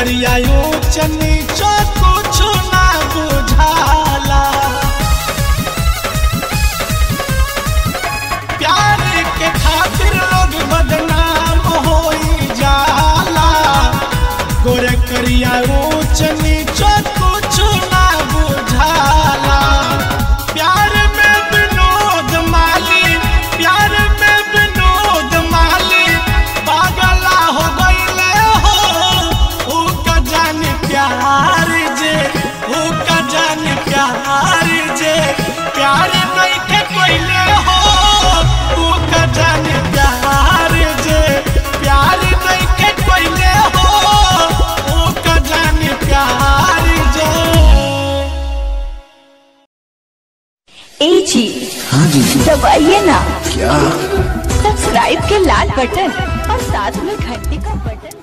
करिया ऊंच नीच कुछ ना बुझाला प्यार के खातिर लोग बदनाम होई जाला गोरे करिया ऊंच नीच कुछ ना बुझाला प्यार में विनोद माली प्यार में विनोद माली पागला हो गईले हो ऊ का जाने प्यार जे ऊ का जाने प्यार जे प्यार नहीं के कोइले हो ऊ का जाने प्यार जे प्यार नहीं के कोइले हो ऊ का जाने प्यार जे ए जी हाँ जी दबाइए ना क्या सब्सक्राइब के लाल बटन और साथ में घंटी का बटन